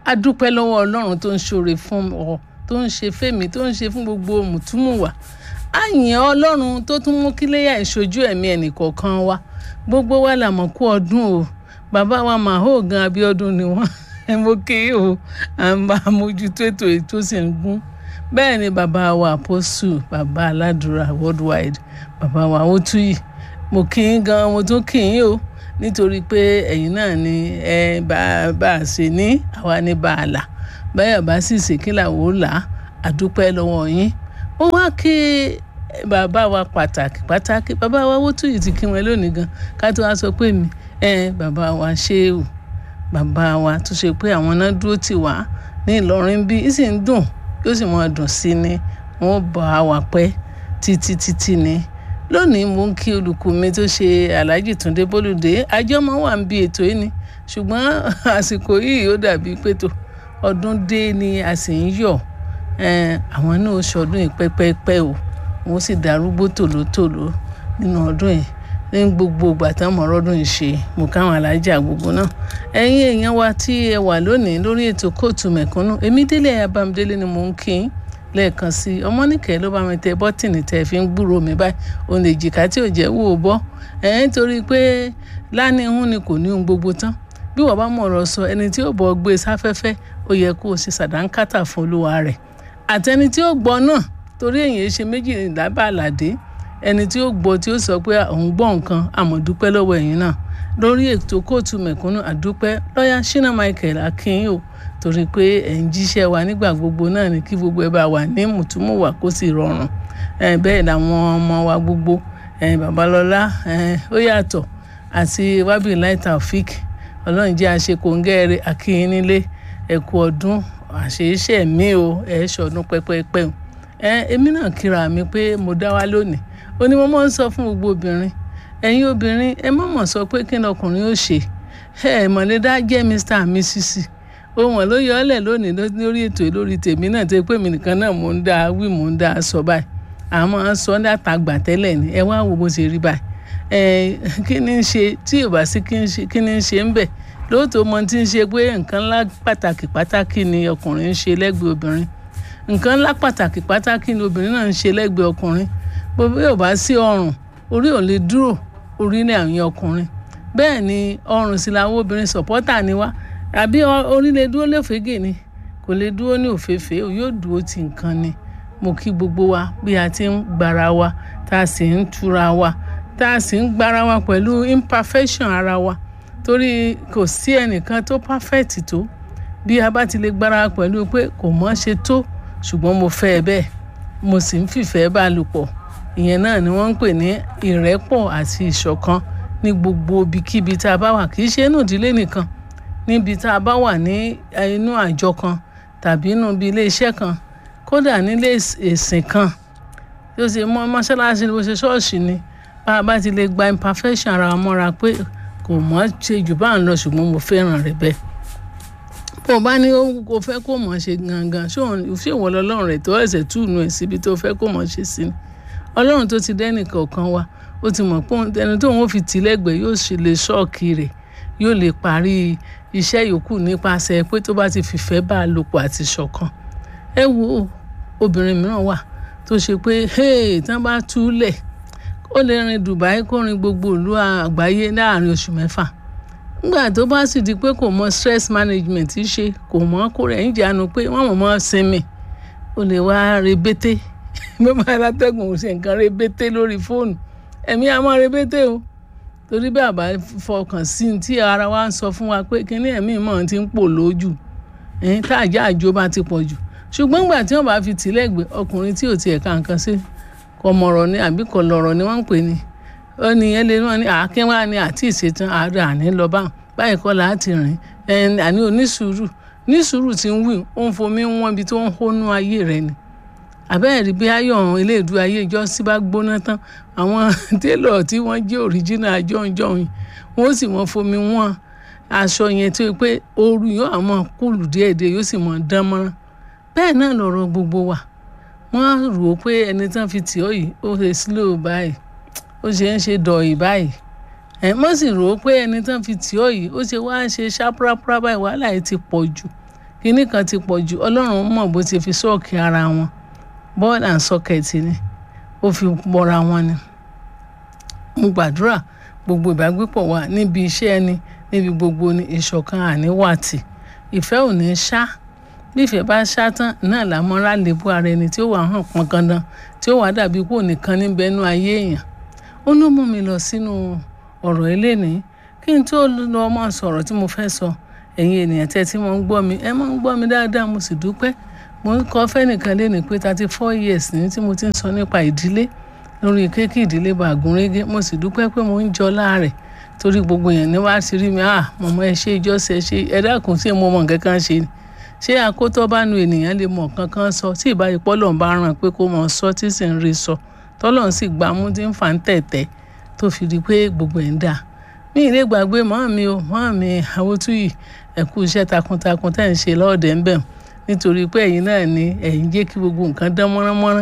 a dúpẹ́ lọ́wọ́ ọlọ́run tó ń ṣoore fún ọ tó ń ṣe fẹ́mi tó ń ṣe fún gbogbo mùtúmùwà a yìn ọlọ́run tó tún mú kíléyà ìṣojú ẹ̀mí ẹnìkọ̀ọ̀kan wa gbogbo wa là mọ̀ kú ọdún o bàbá wa màhó gan Abíọ́dún ni wọ́n ẹ mo kí o à ń bá mójútó ètò ètò sì ń gún bẹ́ẹ̀ ni bàbá wa àpọ́sù bàbá aládùúrà worldwide bàbá wa ó tú yìí mo kí yín gan mo tún kí yín o nítorí pé ẹ̀yin náà ni ẹ bá bá a ṣe ní àwa ní bá a là báyọ̀ bá sì ṣe kí làwọn ò là á dúpẹ́ lọ́wọ́ yín ó wá kí bàbá wa pàtàkì pàtàkì bàbá wa wó túyì ti kí wọn lónìí gan ká tó wá sọ pé mi ẹ bàbá wa ṣéwù bàbá wa tó ṣe pé àwọn náà dúró tì wá ní Ìlọrin bí í sì ń dùn yóò sì mọ dùn sí ni wọn bá wa pẹ́ títí títí ni lónìí mo ń kí olùkọ́ mi tó ṣe Alhaji Túndé Bólúdé àjọmọ́ wà ń bi ètò yìí ni ṣùgbọ́n àsìkò yìí ó dàbí pètò ọdún dé ni a sì ń yọ̀ àwọn náà ó ṣọdún yìí pẹ́pẹ́pẹ́ o wọ́n sì darúgbó tòlótòló nínú ọdún yìí ní gbogbo ìgbà tán mọ̀ ọdún yìí ṣe mo káwọn alájà gbogbo náà ẹ̀yin èèyàn wa tí ẹ wà lónìí lórí ètò kóòtù mẹ̀kúnnù èmi délé abamdélé ni mò ń kí n lẹ́ẹ̀kan sí i ọmọnìkẹ́ ló bá mi tẹ bọ́tìnì tẹ́ fi ń gbúrò mi báyìí òun lè jìkà tí ò jẹ́ wò ó bọ́ ẹ̀ ń torí pé lánìhún ni kò ní ohun gbogbo tán bí wọ́n bá mọ̀ ọ̀rọ̀ sọ ẹni tí ó bọ̀ gbé sáfẹ́fẹ́ ó yẹ kó o ṣe sàdánkátà fún olúwa rẹ̀ àtẹni tí ó gbọ́ náà torí èyàn ṣe méjì lábà àlàdé ẹni tí ó gbọ́ tí ó sọ pé òun gbọ́ nǹkan àmọ̀dúpẹ́ lọ́wọ́ ẹ̀yin náà lórí ètò kóòtù mẹ̀kúnnù àdúpẹ́ lọ́yà Shina Michael akínyìn o torí pé ẹ̀ ń jíṣẹ́ wa nígbà gbogbo náà ni kí gbogbo ẹ bá wà ní mùtúmùwà kó sì rọrùn bẹ́ẹ̀ làwọn ọmọ wa gbogbo babalọ́lá ó yàtọ̀ àti Wabilahi Taofik ọlọ́run jẹ́ àṣekòǹgẹ́rẹ́ akínyìn nílé ẹ̀kú ọdún àṣeéṣe mi o ẹ̀ ṣọdún pẹ́pẹ́pẹ́ o èmi náà kíra mi pé mo dá wá lónìí ó ní mo máa ń sọ fún gbogbo obìnrin ẹ̀yin obìnrin ẹ má mọ̀ sọ pé kí ni ọkùnrin ó ṣe ẹ mọ̀lẹ́dá jẹ́ mr and mrs ohun ló yọ ọ́lẹ̀ lónìí lórí ètò lórí tèmi náà tẹ́ pé mi nìkan náà mò ń dá wí mò ń dá sọ báyìí àmọ́ sọ dáta gbà tẹ́lẹ̀ ni ẹ wá wo bó ṣe rí báyìí ẹ kí ni ń ṣe tí ò bá sí kí ni ń ṣe ń bẹ̀ lóòótọ́ mo ti ń ṣe pé nǹkan ńlá pàtàkì pàtàkì ni ọkùnrin ń ṣe lẹ́gbẹ̀ẹ́ obìnrin nǹkan ńlá pàtàkì pàtàkì ni obìnrin náà ń ṣe lẹ́gbẹ̀ẹ́ ọkùnrin bóbá yóò bá sí ọrùn orí ò lè dúró orí ní àwọn ọkùnrin bẹ́ẹ̀ ni ọrùn sì làwọn obìnrin sọ̀pọ́tà ni wá àbí orí lè dúró lófégè ni kò lè dúró ní òféèfé yóò dúró ti nǹkan ni mo kí gbogbo wa bí a ti ń gbára wa tá a sì ń túra wa tá a sì ń gbára wa pẹ̀lú imperfection ara wa torí kò sí ẹnìkan tó perfect tó bí a bá ti lè gbára wa pẹ̀lú pé kò mọ̀ ṣe tó ṣùgbọ́n mo fẹ́ ẹ bẹ́ẹ̀ mo sì ń fìfẹ́ bá a lò pọ̀ ìyẹn náà ni wọ́n ń pè ní ìrẹ́pọ̀ àti ìṣọ̀kan ní gbogbo ibikíbi tá a bá wà kì í ṣe inú ìdílé nìkan níbi tá a bá wà ní inú àjọ kan tàbí inú ibi ilé iṣẹ́ kan kódà nílé ìsìn kan tí ó ṣe mọ́ mọ́ṣáláṣí bó ṣe ṣọ́ọ̀ṣì ni bá a bá ti lè gba imperfection ara wa mọ́ra pé kò mọ̀ ṣe jù bá ń lọ ṣùgbọ́n mo fẹ́ràn rẹ̀ bẹ́ẹ̀ bó o bá ní o fẹ́ kó mọ̀ ṣe gangan ṣé ìwọ lọ́lọ́run rẹ̀ tó ẹ̀sẹ̀ túùnú ẹ̀ síbi tó fẹ́ kó mọ̀ ṣe sí ni ọlọ́run tó ti dẹ́nì kọ̀ọ̀kan wa ó ti mọ̀ pé ẹni tó ń fi tì lẹ́gbẹ̀ẹ́ yóò ṣe lè ṣọ́ọ̀kì rẹ̀ yóò lè parí iṣẹ́ yòókù nípasẹ̀ pé tó bá ti fìfẹ́ bá a lò pọ̀ àti ṣọ̀kan ẹ wo obìnrin mìíràn wà tó ṣe pé hey tán bá túlẹ̀ ó lè rin Dubai kó rin gbogbo ìlú àgbáyé láàrin oṣù mẹ́fà nígbà tó bá sì di pé kò mọ stress management ṣe kò mọ kó rẹ̀ ń jánu pé wọ́n mọ̀ mọ́ sinmi ó lè wá rebété bí wọ́n bá látẹ̀gùn ṣe nǹkan rebété lórí fóònù ẹ̀mí a máa rebété o torí bí àbá fọkàn sí i tí ara wa ń sọ fún wa pé kíní ẹ̀mí mọ̀ ti ń pò lójú ẹ̀yìn tá àjá àjò bá ti pọ̀ jù ṣùgbọ́n gbà tí wọ́n bá fi tì lẹ́gbẹ̀ẹ́ ọkùnrin tí ò tiẹ̀ ká nǹkan sí kò mọ̀rọ̀ ni àbí kò lọ̀rọ̀ ni wọ́n ń pè ní ó ní ẹ lè wọ́n ní àákín wá ní àti ìṣetán àárẹ̀ àní lọ bá báyìí kọ́ láti rìn àní onísùúrù nísùúrù ti ń wí ó ń fomi wọ́n ibi tó ń hónú ayé rẹ̀ ni àbẹ́ẹ̀ rí bí ayọ̀ ilé ìdú ayé ìjọ sí bá gbóná tán àwọn télọ̀ tí wọ́n jẹ́ òríjínà jọ̀ǹjọ̀ǹ wọ́n sì mọ́ fomi wọ́n aṣọ yẹn tó yẹ pé ooru yóò àmọ́ kúlù díẹ̀díẹ̀ yóò sì mọ́ dán mọ́rán bẹ́ẹ̀ náà lọ̀rọ̀ gbogbo wa wọ́n rò ó pé ẹni tán fi tì ọ́ yìí ó ṣe slow báyìí ó ṣe ń ṣe dọ̀yì báyìí ẹ̀ mọ́ sì rò ó pé ẹni tán fi tì ọ́ yìí ó ṣe wá ṣe ṣáprápra báyìí wàhálà yìí ti pọ̀ jù kinní kan ti pọ̀ jù ọlọ́run mọ̀ bó ti fi sọ́ọ̀kì ara wọn ball and socket ni ó fi bọ́ra wọn ni mo gbàdúrà gbogbo ìbágbépọ̀ wa níbi iṣẹ́ ẹni níbi gbogbo ní ìṣọ̀kan àníwàtì ìfẹ́ ò ní ṣá bí ìfẹ́ bá ṣá tán náà làmọ́ra lè bú ara ẹni tí ó wà hàn pọn gandan tí ó wà dàbí kó nìkan níbẹ̀ nú ayé èèyàn ó ló mú mi lọ sínú ọ̀rọ̀ eléyìí kí n tó lọ máa sọ̀rọ̀ tí mo fẹ́ sọ ẹ̀yin ènìyàn tẹ́ tí mo ń gbọ́ mi ẹ máa ń gbọ́ mi dáadáa mo sì dúpẹ́ mo ń kọ́ fẹ́nìkan lénìí pé thirty four years ní tí mo ti ń sọ nípa ìdílé lórí kéèkì ìdílé bàgúnrégé mo sì dúpẹ́ pé mo ń jọ láàrẹ̀ torí gbogbo èèyàn ní wàá ti rí mi ah mọ̀mọ́ ẹ ṣe ìjọsẹ̀ ẹ ṣe ẹ dákun sí mo mọ̀ nǹkan kan ṣe ni ṣé àkótọ́ bá nu ènìyàn lè mọ̀ kankan sọ tí ìbáyìí pọ́lọ̀ ń bá ràn pé kó mọ̀ sọ tí sì ń rí sọ tọ́lọ̀ ń sì gbámú tí ń fà ń tẹ̀tẹ̀ tó fi di pé gbogbo ẹ̀ ń dà mí ìlé gbàgbé mọ́ mi o mọ́ mi Àwòtúyì ẹ kú iṣẹ́ takuntakun tẹ́ ń ṣe lọ́ọ̀dẹ̀ ń bẹ̀ nítorí pé ẹ̀yin náà ni ẹ̀yin jẹ́ kí gbogbo nǹkan dán mọ́ránmọ́rán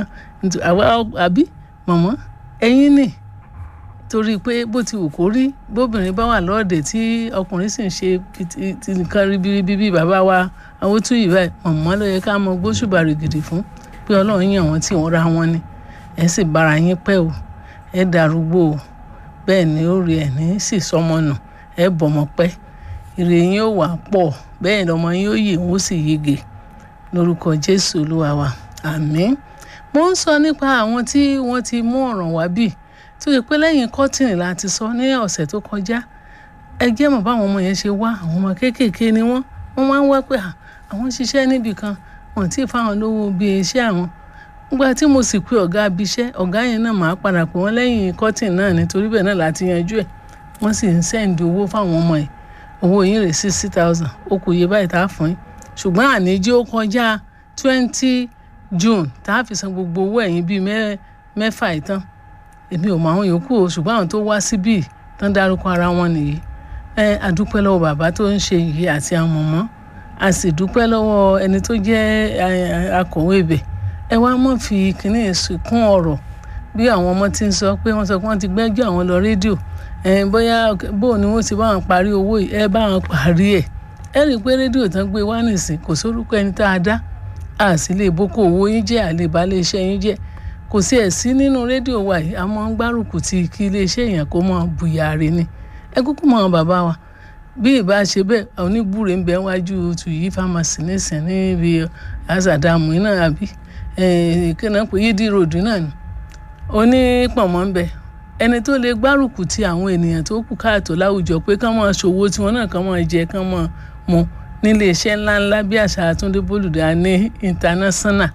àbí mọ̀mọ́ ẹ̀yin ni torí pé bó ti wù kó rí bóbìnrin bá wà lọ́ọ̀dẹ̀ tí ọkùnrin sì ń ṣe ti nǹkan ribiribi bíi bàbá wa Àwòtúyì báyìí mọ̀mọ́ ló yẹ ká mọ gbóṣùbà rìgìdì fún pé ọlọ́run yàn wọ́n tí wọ́n ra wọn ni ẹ sì bára yín pẹ́ o ẹ darúgbó o bẹ́ẹ̀ ni ó rí ẹ̀ ní sì sọmọ nù ẹ bọ̀mọ pẹ́ ire yín ó wà pọ̀ bẹ́ẹ̀ lọmọ yín ó yè wọ́n sì yege lórúkọ Jésù Olúwa wa àmín mo ń sọ nípa àwọn tí wọ́n ti mú ọ̀ràn wá bì tó yẹ pé lẹ́yìn kọ́tìnì láti sọ ní ọ̀sẹ̀ tó kọjá ẹ jẹ́ mọ̀ báwọn ọmọ yẹn ṣe wá àwọn ọmọ kéékèèké ni wọ́n wọ́n máa ń wá pé àwọn ṣiṣẹ́ níbì kan wọ́n ti fáwọn lówó bí iṣẹ́ àwọn nígbà tí mo sì pé ọ̀gá abiṣẹ́ ọ̀gá yẹn náà máa padà pé wọ́n lẹ́yìn kọ́tìn náà nítorí bẹ́ẹ̀ náà láti yanjú ẹ̀ wọ́n sì ń sẹ́ǹdì owó fáwọn ọmọ ẹ̀ owó yín rè sixty thousand ó kù iye báyìí tá a fún yín ṣùgbọ́n àníjí ó kọjá twenty June tá a fi san gbogbo owó ẹ̀yìn bíi mẹ́fà ìtàn èmi ò mọ àwọn yòókù o ṣùgbọ́n àwọn tó wá síbí tán dárúkọ ara wọn nìyí ẹ àdúpẹ́ lọ́wọ́ bàbá tó ń ṣe yìí àti àwọn mọ̀mọ́ a sì dúpẹ́ lọ́wọ́ ẹni tó jẹ́ akọ̀wé ibẹ̀ ẹ wá mọ̀ fi kínní kún ọ̀rọ̀ bí àwọn ọmọ ti ń sọ pé wọ́n sọ pé wọ́n ti gbẹ́jọ́ àwọn lọ rédíò bóyá bó ni wọ́n ti bá wọn parí owó yìí ẹ bá wọn parí ẹ̀ ẹ rí i pé rédíò tán gbé wá nìsín kò sórúkọ ẹni tá a dá a sì lè boko owó yín jẹ́ àlebà lè iṣẹ́ yín jẹ́ kò sí ẹ̀ sí nínú rédíò wa yìí a máa ń gbárùkù ti kí iléeṣẹ́ èèyàn kó mọ bùyàrí ni ẹ kúkú mọ àwọn bàbá wa bí ìbá ṣe bẹ́ẹ̀ oníbúre ń bẹ wájú Tuyi pharmacy nísìn níbi azadamu iná àbí kíná pé yídí ròdù náà ni onípọ̀nmọ́ ń bẹ ẹni tó lè gbárùkù ti àwọn ènìyàn tó kù káàtó láwùjọ pé kán máa ṣòwò tiwọn náà kán máa jẹ kán máa mu nílé iṣẹ́ ńláńlá bí àṣà Àtúndé Bólúdé ní international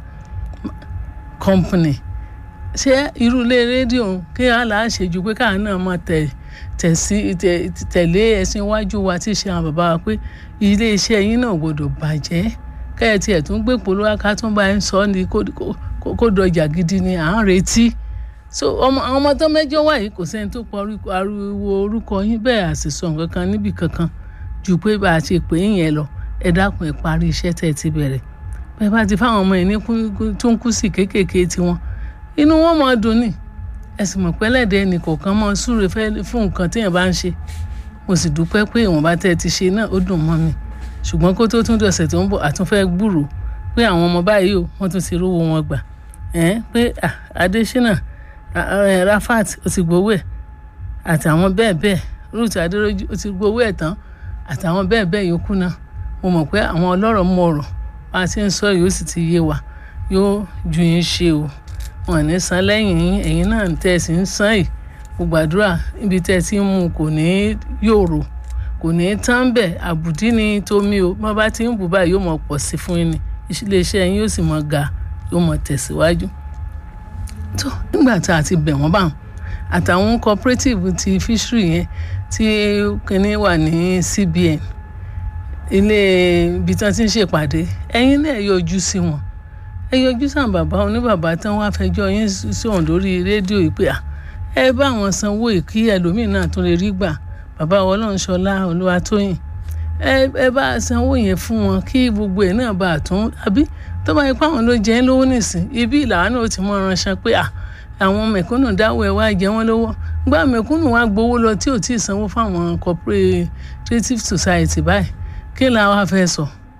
company ṣé irú ilé rédíò kí àlà ṣèjú pé káà náà máa tẹ̀ tẹ̀sí tẹ̀lé ẹ̀sìn iwájú wa tí ṣe àwọn bàbá wa pé ilé iṣẹ́ yín náà gbọ́dọ̀ bàjẹ́ kẹ́ẹ̀tì ẹ̀ tún gbé polówó aká tún bá ń sọ ní kó dọjà gidi ni à ń retí so ọmọ àwọn ọmọ tó mẹ́jọ wà yìí kò sẹ́ni tó pọ̀ ariwo orúkọ yín bẹ́ẹ̀ àṣìṣọ nǹkan kan níbì kankan ju pé bá a ṣe pè é yẹn lọ ẹ dákun ẹ parí iṣẹ́ tẹ̀ ti bẹ̀rẹ̀ bẹ́ẹ̀ bá ti fáwọn ọmọ yìí ní tó ń kú sí kéékèèké tiwọn inú wọn máa dùn ní ẹsìn mọ̀ pẹ́lẹ́dẹ́ ẹnì kọ̀ọ̀kan máa súre fún nǹkan téèyàn bá ń ṣe mo sì dúpẹ́ pé ìwọ̀nba tẹ́ ẹ ti ṣe náà ó dùn mọ́ mi ṣùgbọ́n kó tó tún dọ̀sẹ̀ tó ń bọ̀ àtúnfẹ́ gbúròó pé àwọn ọmọ báyìí o wọ́n tún ti rówó wọn gbà ẹ́ pé Adésínà Rafat ó ti gbowó ẹ̀ àtàwọn bẹ́ẹ̀ bẹ́ẹ̀ Ruth Adéròjú ó ti gbowó ẹ̀ tán àtàwọn bẹ́ẹ̀ bẹ́ẹ̀ yòókù náà mo mọ̀ pé àwọn ọlọ́rọ̀ mọ̀ ọ̀rọ̀ bá a ti ń sọ yìí ó sì ti yé wa yóò ju yín ṣe o wọn ní san lẹ́yìn yín ẹ̀yin náà tẹ́ ẹ sì ń san yìí mo gbàdúrà níbi tẹ́ ẹ ti ń mú kò ní yòrò kò ní tán bẹ́ẹ̀ àbùdí ni tómi o bá bá ti ń bù báyìí yóò mọ̀ pọ̀ sí fún yín ni iléeṣẹ́ yín yóò sì mọ̀ ga yóò mọ̀ tẹ̀síwájú. tó nígbà tá a ti bẹ̀ wọ́n báwọn àtàwọn cooperative ti fishery yẹn tí kínní wà ní CBN ilé ibi tí wọ́n ti ń ṣèpàdé ẹ̀yin náà yọjú sí wọn ẹ yọjú sàn bàbá oníbàbá tán wá fẹjọ́ yín sọ̀hún lórí rédíò yìí pé ẹ bá àwọn sanwó ìkí ẹlòmíín náà tún lè rí gbà bàbá ọlọ́runṣọlá olúwatóyìn ẹ bá sanwó yẹn fún wọn kí gbogbo ẹ̀ náà bá a tún àbí tó bá yẹ pé àwọn ló jẹ́ lówó nìsín ibi ìlànà náà ó ti mọ ránṣẹ́ pé àwọn mẹ̀kúnnù dáwọ́ ẹ̀ wá jẹ wọ́n lówó gbá mẹ̀kúnnù wá gbowó lọ tí ò tí ì sanwó fáwọn cooperative society báyìí kí la wá fẹ́ sọ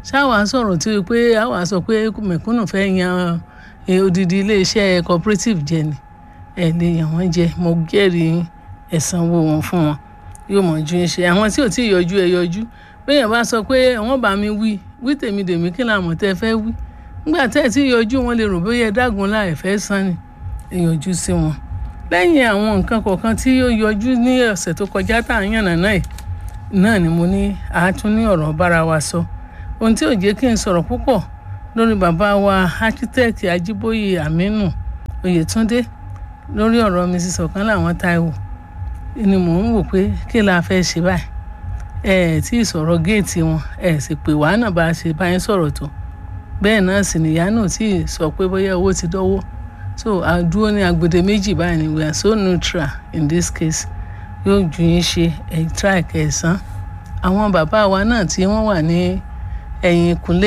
ṣáwa sọ̀rọ̀ tí pé àwa sọ pé mẹ̀kúnnù fẹ́ yan odidi iléeṣẹ́ cooperative jẹ ni ẹ lè yàn wọ́n jẹ mo jẹ́rìí ẹ̀sánwó wọn fún wọn yóò mọ̀ ju iṣẹ́ àwọn tí ò tí ì yọjú ẹ yọjú béèyàn bá sọ pé wọ́n bá mi wí wí tèmi dèmi kí làmọ̀ tẹ́ fẹ́ wí nígbà tẹ́ ẹ̀ tí yọjú wọn lè rò bóyá ẹ dágun láì fẹ́ san ni ẹ yọjú sí wọn lẹ́yìn àwọn nǹkan kọ̀ọ̀kan tí ó yọjú ní ọ̀sẹ̀ tó kọjá tá à ń yànnà náà náà ni mo ní àátún ní ọ̀rọ̀ bára wa sọ ohun tí ò jẹ́ kí n sọ̀rọ̀ púpọ̀ lórí bàbá wa architect Ajíbóyè Aminu Oyètúndé lórí ọ̀rọ̀ Mrs Ọ̀kánláwọ̀n Táíwò ni mò ń wò pé kí la fẹ́ ṣe báyìí ẹ ẹ̀ tí ì sọ̀rọ̀ géètì wọn ẹ sì pè wá náà bá a ṣe báyìí sọ̀rọ̀ tó bẹ́ẹ̀ náà sì nìyá náà tí ì sọ pé bóyá owó ti dọ́wọ́ so àdúró ní agbede méjì báyìí ni we are so neutral in this case yóò ju yín ṣe ẹ̀ try kẹsàn-án àwọn bàbá wa náà tí wọ́n wà ní ẹ̀yìn ìkúnlé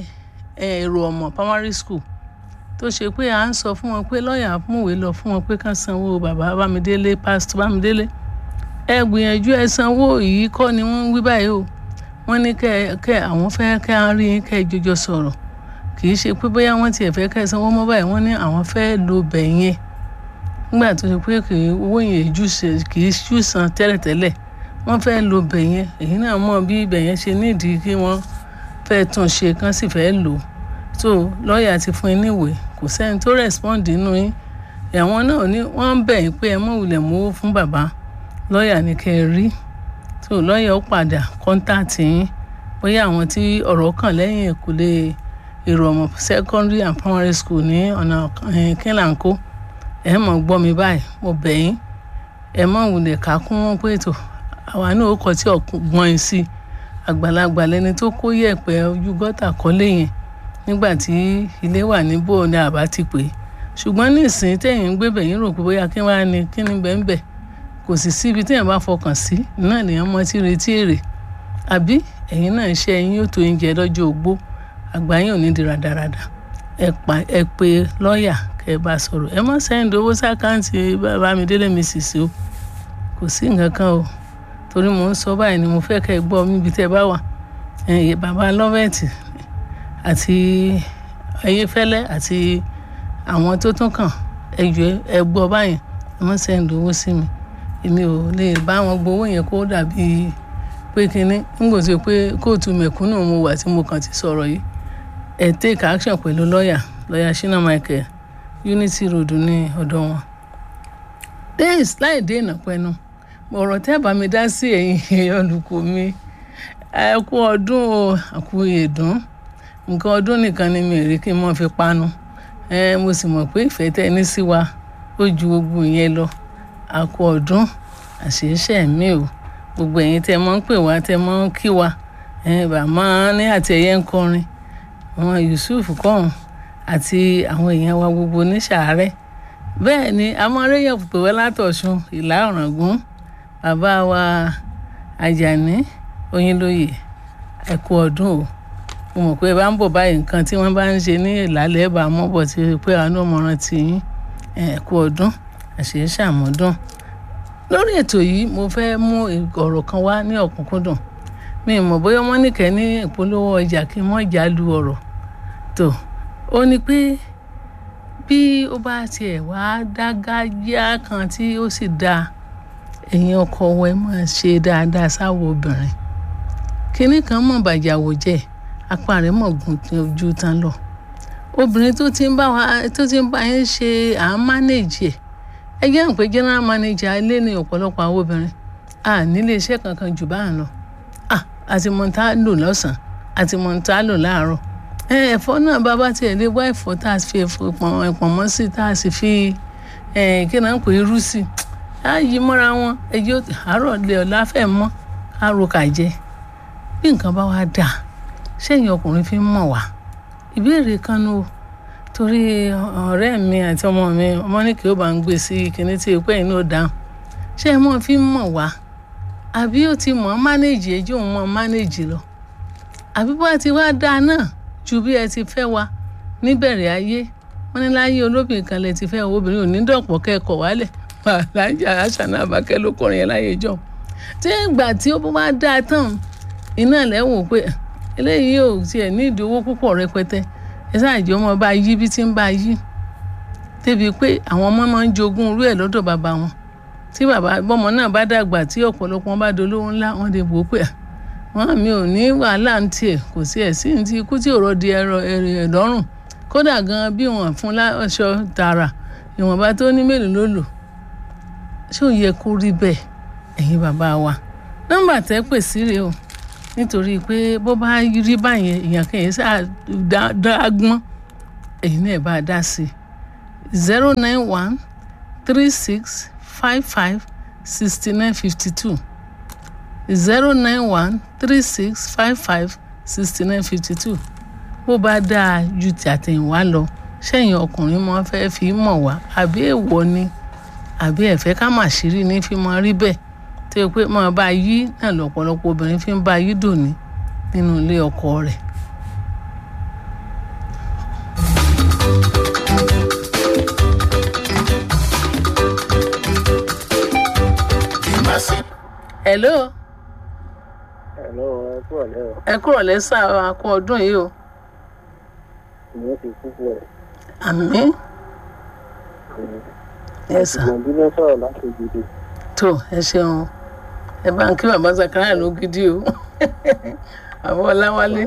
èrò ọmọ primary school tó ṣe pé à ń sọ fún wọn pé lọ́ọ̀yà múwèé lọ fún wọn pé ká sanwó bàbá bámidélé pásítọ̀ bámidélé ẹ gbìyànjú ẹ sanwó yìí kọ́ ni wọ́n ń wí báyìí o wọ́n ní kẹ́ kẹ́ àwọn fẹ́ kẹ́ á rí kẹ́ ẹ jọjọ sọ̀rọ̀ kì í ṣe pé bóyá wọ́n tiẹ̀ fẹ́ kẹ́ ẹ sanwó mọ́ báyìí wọ́n ní àwọn fẹ́ lo bẹ̀ yẹn nígbà tó ṣe pé kì í owó yẹn kì í jù san tẹ́lẹ̀tẹ́lẹ̀ wọ́n fẹ́ lo bẹ̀ yẹn èyí náà mọ̀ bí ibẹ̀ yẹn ṣe nídìí kí wọ́n fẹ́ tún ṣe kán sì fẹ́ lò ó so lọ́ọ̀yà ti fún yín níwèé kò sẹ́ni tó respond nínú yín àwọn náà ní wọ́n ń bẹ̀ yín pé ẹ mọ̀ wulẹ̀ mówó fún bàbá lọ́ọ̀yà ní kẹ́ ẹ rí so lọ́ọ̀yà ó padà kọ́ńtàtì yín bóyá àwọn tí ọ̀rọ̀ kàn lẹ́yìn ìkúlé èrò ọmọ secondary and primary school ní ọ̀nà kínlàńkó ẹ mọ̀ gbọ́ mi báyìí mo bẹ̀ yín ẹ mọ̀ wulẹ̀ ká kún wọn pé ètò àwa náà ó kọ tí ọ̀gbọ́n yín sí àgbàlagbà lẹni tó kó yẹ̀pẹ̀ ojú gọ́tà kọ́lé yẹn nígbà tí ilé wà níbò ní àbá ti pè é ṣùgbọ́n nísìnyí tẹ̀yìn ń gbé bẹ̀yìn rò pé bóyá kí wàá ní kí ni bẹ́ẹ̀ bẹ́ẹ̀ kò sì síbi téèyàn bá fọkàn sí náà lèèyàn mọ tí retí èrè àbí ẹ̀yin náà iṣẹ́ yín yóò tó oúnjẹ lọ́jọ́ ogbó àgbà yín ò ní di radarada ẹ pé lọ́ọ̀yà kẹ́ ẹ bá sọ̀rọ̀ ẹ má sẹ́yìn owó sákàǹtì Bámidélé mi sì sí o kò sí nǹkan kan o torí mò ń sọ báyìí ni mo fẹ́ kẹ́ ẹ gbọ́ níbi tẹ́ ẹ bá wà bàbá lọ́vẹ̀tì àti ayéfẹ́lẹ́ àti àwọn tó tún kàn ẹ jọ ẹ gbọ́ báyìí ẹ má sẹ́yìn owó sí mi èmi ò lè bá wọn gbowó yẹn kó dàbí pé kínní nígbà tí pé kóòtù mẹ̀kúnnù mo wà tí mo kàn ti sọ̀rọ̀ yìí ẹ take action pẹ̀lú lọ́ọ̀yà lọ́ọ̀yà Shina Michael Unity Road ní ọ̀dọ̀ wọn. days láì dé ìnàpẹ́nu ọ̀rọ̀ tẹ́ bá mi dá sí ẹ̀yin olùkọ́ mi ẹ kú ọdún o àkú ìdùn nǹkan ọdún nìkan ni mi rí kí n mọ̀ fi panu ẹ mo sì mọ̀ pé ìfẹ́ tẹ́ ní sí wa ó ju gbogbo yẹn lọ àkú ọdún àṣeéṣe mi o gbogbo ẹ̀yin tẹ́ mọ́ ń pè wá tẹ́ mọ́ ń kí wa bàmá ní àtẹ̀yẹ ń kọrin àwọn Yusuf kọ́hún àti àwọn èèyàn wa gbogbo ní sàárẹ̀ bẹ́ẹ̀ ni amọ̀rẹ́yẹ̀ pè wá látọ̀ṣun ìlà ọ̀ràngún bàbá wa Àjàní Oyinlóye ẹ kú ọdún o mo mọ̀ pé ẹ bá ń bọ̀ báyìí nǹkan tí wọ́n bá ń ṣe ní ìlàlẹ̀ ẹ̀bà mọ́bọ̀ tí pé àánú ọmọràn ti yín ẹ kú ọdún àṣeyẹ ṣàmọ́dún lórí ètò yìí mo fẹ́ mú ọ̀rọ̀ kan wá ní ọ̀kúnkúndùn mi ì mọ̀ bóyá wọ́n nìkẹ́ ní ìpolówó ọjà kí wọ́n jà lu ọ̀rọ̀ tó ó ní pé bí ó bá tiẹ̀ wá dágájá kan tí ó sì dáa ẹ̀yin ọkọ wa ẹ máa ṣe dáadáa sáwọ obìnrin kinní kan mọ̀ bàjàwò jẹ́ apá rẹ̀ mọ̀ gùn ojú tán lọ obìnrin tó ti ń bá wa tó ti ń bá yín ṣe à ń mánéjì ẹ̀ ẹ jẹ́ ń pé general manager ilé ní ọ̀pọ̀lọpọ̀ àwọn obìnrin a nílé iṣẹ́ kankan jù báà lọ àti mọ̀ntá lò lọ́sàn-án àti mọ̀ntá lò láàárọ̀ ẹ̀fọ́ náà bàbá tiẹ̀ lé wá ẹ̀fọ́ tá a fi pọ̀nmọ́ sí tá a sì fi kí náà ń pè irú sí á yí mọ́ra wọn ẹjọ́ àárọ̀ lè ọ̀la fẹ́ mọ́ ká ro kà jẹ bí nǹkan bá wá dà sẹ́yìn ọkùnrin fi ń mọ̀ wá ìbéèrè kan nù torí ọ̀rẹ́ mi àti ọmọ mi ọmọ ní kí ó bá ń gbé sí kinní tí ìpẹ́ yìí náà dáhùn ṣé ẹ mọ̀ fi ń mọ̀ wá àbí ó ti mọ̀ mánéjì ẹjọ́ òun mọ̀ mánéjì lọ àbí bá ti wá dáa náà ju bí ẹ ti fẹ́ wa níbẹ̀rẹ̀ ayé wọ́n ní láyé olóbìnrin kan lẹ ti fẹ́ obìnrin ò ní dọ̀pọ̀ kẹ́kọ̀ọ́ wálẹ̀ alájà àṣàna àbákẹ́ ló kọrin yẹn láyé jọ tí ìgbà tí ó bá dáa tán iná lẹ́wọ̀n pé eléyìí ò tiẹ̀ ní ìdí owó púpọ̀ rẹpẹtẹ ẹ ṣáàjì ọmọ bá yí bí tí ń bá yí débi pé àwọn ọmọ máa ń jogún irú ẹ̀ lọ́dọ̀ bàbá wọn tí bàbá bọ́mọ náà bá dàgbà tí ọ̀pọ̀lọpọ̀ wọn bá dolówó ńlá wọn lè wò ó pé wọn mi ò ní wàhálà ń tiẹ̀ kò sí ẹ̀ sí ní ti ikú tí òrò di ẹ̀rọ ẹ̀ lọ́rùn kódà gan bí wọn fún láṣọ tààrà ìwọ̀nba tó ní mélòó ló lò ṣé ò yẹ kó rí bẹ́ẹ̀ ẹ̀yin bàbá wa nọ́mbà tẹ́ pè sí rèé o nítorí pé bó bá rí báyẹn èèyàn kan yẹn sáà dágbọ́n èyí náà bá a dá sí i zero nine one three six five five sixty nine fifty two zero nine one three six five five sixty nine fifty two bó bá dáa ju ti àtẹ̀yìnwá lọ sẹ́yìn ọkùnrin mọ́ fẹ́ fi mọ̀ wá àbí èèwọ̀ ni àbí ẹ̀fẹ́ ká mà ṣírí ní fi mọ rí bẹ́ẹ̀ tó yẹ pé máa bá yí náà lọ́pọ̀lọpọ̀ obìnrin fi ń bá yí dòní nínú ilé ọkọ rẹ̀. hello. hello ẹ kúrò lẹ́ o. ẹ kúrò lẹ́sà akọ ọdún yìí o. ìyẹn ti kú fún ẹ. àmín. ẹ sà ìgbọ̀nbí ló sọ̀rọ̀ láti gidi. tó ẹ ṣeun ẹ bá ń kí bàbá Zakaria ló gidi o àbọ̀ ọláwálé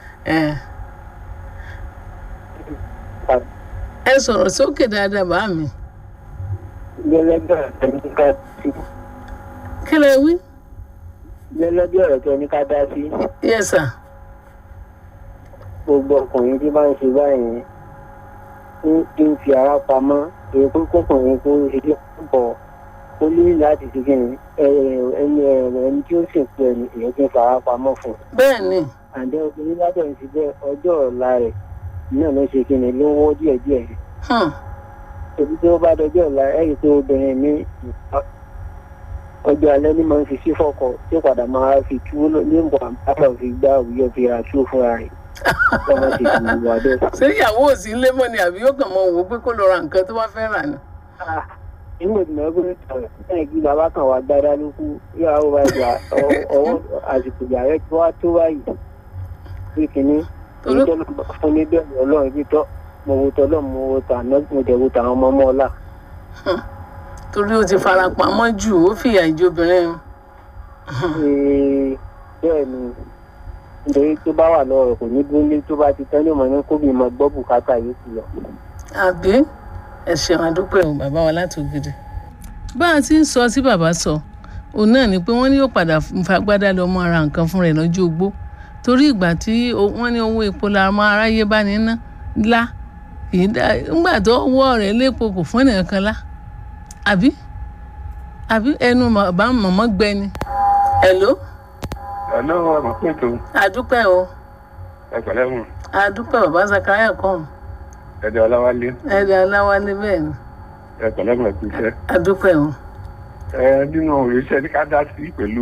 ẹ sọ̀rọ̀ sókè dáadáa bá mi. lẹ́lẹ́gbẹ̀ ọ̀rẹ́ ní ká sí. kí lẹ wí. lẹ́lẹ́gbẹ̀ ọ̀rẹ́ tó ní ká dá sí. yes sir. gbogbo ọkùnrin tí bá ń ṣe báyìí ń ń fi ara pamọ́ èyí pé kọkùnrin kó ṣe dé pọ̀ ó ní láti ṣe kí ni ẹni ẹni tí ó sìnkú ẹni èyí tí ń fara pamọ́ fún un. bẹ́ẹ̀ ni àǹdẹ́ obìnrin lábẹ́ ń ṣiṣẹ́ ọjọ́ ọ̀la rẹ̀ náà ló ṣe kí ni ló ń wọ́ díẹ̀díẹ̀ hmm, torí tí ó bá dọjọ́ ọ̀la ẹ̀rí pé obìnrin mi ọjọ́ alẹ́ ní máa ń fi sí fọ́kọ tí ó padà máa fi tú ní nǹkan àbábọ̀ fi gbá òwúyọ fi ra tú fúnra rẹ̀ lọ́wọ́ ti fi wà bẹ́ẹ̀. ṣé ìyàwó ò sí ilé mọ́ ni àbí yóò kàn mọ́ wò ó pé kó lọ ra nǹkan tó bá fẹ́ rà ni. Ah, inú ìdùnnú ẹgbẹ́ ìtọ̀rọ̀ náà kí bàbá kan wà gbádá ló kú yàrá bá gbà ọwọ́ àsìkò ìyá rẹ̀ tó wá tó báyìí pé kínní èyí tó lọ fún ní bẹ́ẹ̀ ọlọ́run ibi tọ́ mo wo tọ́lọ́ mo wo tàná mo dẹ̀ wo tàwọn ọmọ ọmọ ọ̀la. torí ó ti fara pamọ́ jù ó fìyà ìjọbìnrin Ee, bẹ́ẹ̀ ni nítorí tó bá wà lọ́rọ̀ kò ní dúró ní tó bá ti tán ní ọmọ ní kóbi máa gbọ́ bùkátà yòókù lọ. àbí ẹ ṣeun àdúpẹ́ o bàbá wa láti ògidì. bá a ti ń sọ tí bàbá sọ òun náà ni pé wọ́n ní yóò padà fagbádá lọ mọ ara nǹkan fún rẹ̀ lọ́jọ́ ogbó torí ìgbà tí o- wọ́n ní owó epo la máa aráyé bá ní ná lá kì í dá ńgbà tó wọ́ rẹ̀ lépo kò fún ènìyàn kan lá àbí àbí ẹnu bàbá mọ̀mọ́ gbẹ ni. hello Hello, ọmọ pẹ̀tọ́ àdúpẹ́ o ẹ̀pẹ̀lẹ́ mọ̀ àdúpẹ́ bàbá Zakaria kọ́ ẹ̀dẹ̀ ọláwálé ẹ̀dẹ̀ aláwálé bẹ́ẹ̀ ni ẹ̀pẹ̀lẹ́ mọ̀ ẹ̀kú iṣẹ́. àdúpẹ́ o. ẹ nínú iṣẹ́ ní ká dá sí pẹ̀lú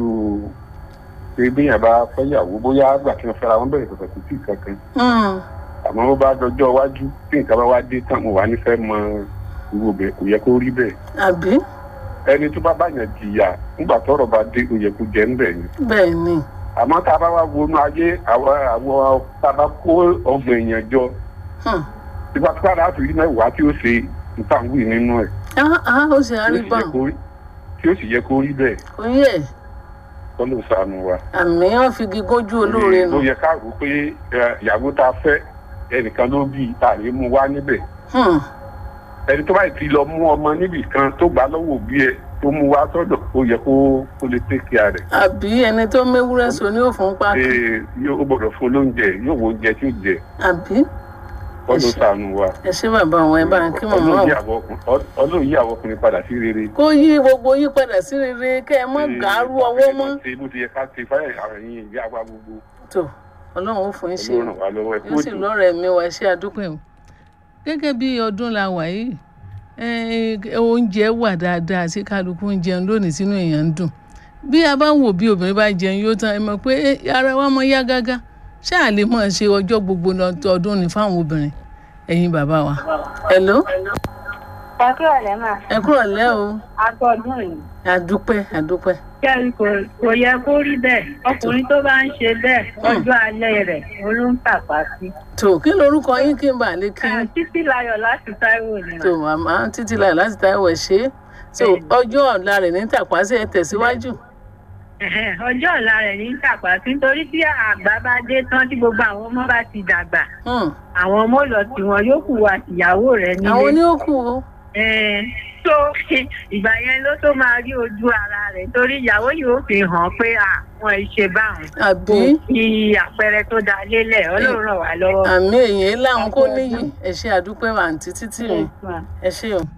pé bíyàn bá fẹ́yàwó bóyá àgbà tí wọ́n fẹ́ra wọn bẹ̀rẹ̀ pẹ̀pẹ̀ kò tí ì kankan Mm, àmọ́ bó bá dọjọ́ iwájú tí nǹkan bá wá dé tán mo wà nífẹ̀ẹ́ mọ irú obìnrin kò yẹ kó rí bẹ́ẹ̀ àbí ẹni tó bá báyàn jìyà nígbà tọ́rọ̀ bá dé ó yẹ kó jẹ́ ńbẹ̀ ni bẹ́ẹ̀ ni àmọ́ tá a bá wá wọnú ayé àwọn àwọn tá a bá kó ọgbọ̀n èèyàn jọ Hmm. tipátipá láti rí mẹ́wàá tí ó ṣe nǹkan wí nínú ẹ̀ Ah, ah, ó ṣe tí ó àárí sì yẹ báwọn kó rí- tí ó sì yẹ kó rí bẹ́ẹ̀ kò yẹ kọ́ ló sànù wa. àmì wọn fi gígójú olóore nù ó yẹ ká rò pé ẹ, ìyàwó tá a fẹ́ ẹnìkan ló bí tàbí mú wá níbẹ̀ Hmm, ẹni tó báyìí ti lọ mú ọmọ níbì kan tó gbà lọ́wọ́ òbí ẹ tó mú wá sọ́dọ̀ ó yẹ kó kó lè tẹ́kì rẹ̀ àbí ẹni tó méwúrẹ́ so ní òfun pákí Ee, yóò ó gbọ́dọ̀ fún lóúnjẹ yóò wo oúnjẹ tí ó jẹ àbí kọ́ ló sànù wa. ẹ ṣé bàbá àwọn ẹ bá ń kí mọ̀mọ́ Ọlọ́run yí o àwọn ọkùn- Ọlọ́run yí àwọn ọkùnrin padà sí rere. kó yí gbogbo yí padà sí rere kẹ́ ẹ mọ́ gàárù ọwọ́ mọ́ ṣe bó ti yẹ ká ṣe fáyà àwọn ẹ̀yìn ìyá wa gbogbo tó ọlọ́run ó fún yín ṣe Ọlọ́run ràn wá lọ́wọ́ ẹ yóò sì kóòtù. lọ́rọ̀ ẹ̀mí wa ṣé àdúpẹ́ o gẹ́gẹ́ bí ọdún la wà yìí eh, oúnjẹ wà dáadáa tí kálukú ń jẹun lónìí sínú èèyàn ń dùn bí a bá ń wò bí obìnrin bá jẹun yóò tán ẹ mọ̀ pé eh, ara wa mọ yá gágá ṣáà lè mọ̀ ṣe ọjọ́ gbogbo lọ- ọdún ní fáwọn obìnrin ẹ̀yin bàbá wa. hello ẹ kúrò lẹ́mà ẹ kúrò lẹ́ o agbọ́dún yìí. àdúpẹ́ àdúpẹ́ kẹ́rin kò kò yẹ kó rí bẹ́ẹ̀ ọkùnrin tó bá ń ṣe bẹ́ẹ̀ ọjọ́ alẹ́ rẹ̀ olóńtàpá sí. tó kí lorúkọ yín kí n bà lè kí n títí láyọ̀ láti táíwò ni tó màmá títí láì láti táwọn ẹ̀ ṣe é so ọjọ́ ọ̀la rẹ̀ ní tàpásẹ̀ ẹ tẹ̀síwájú. Ẹ̀hẹ́n, ọjọ́ ọ̀la rẹ̀ ní tàpá sí nítorí tí àgbà bá dé tán tí gbogbo àwọn ọmọ bá ti dàgbà Hmm. àwọn ọmọ lọ tí wọn yóò kù wá tìyàwó rẹ̀ nílé. àwọn ní ó kù o Ẹ̀ẹ́n, tó ìgbà yẹn ló tó máa rí ojú ara rẹ̀ torí ìyàwó yìí ó fi hàn pé àwọn ìṣe báwọn àbí kò fi àpẹẹrẹ tó dáa lélẹ̀ ọlọ́run ràn wá lọ́wọ́. àmì èyí láwọn kó níyì ẹ ṣe àdúpẹ́ àǹtí títì mi Yes, ma'am. ẹ ṣe o.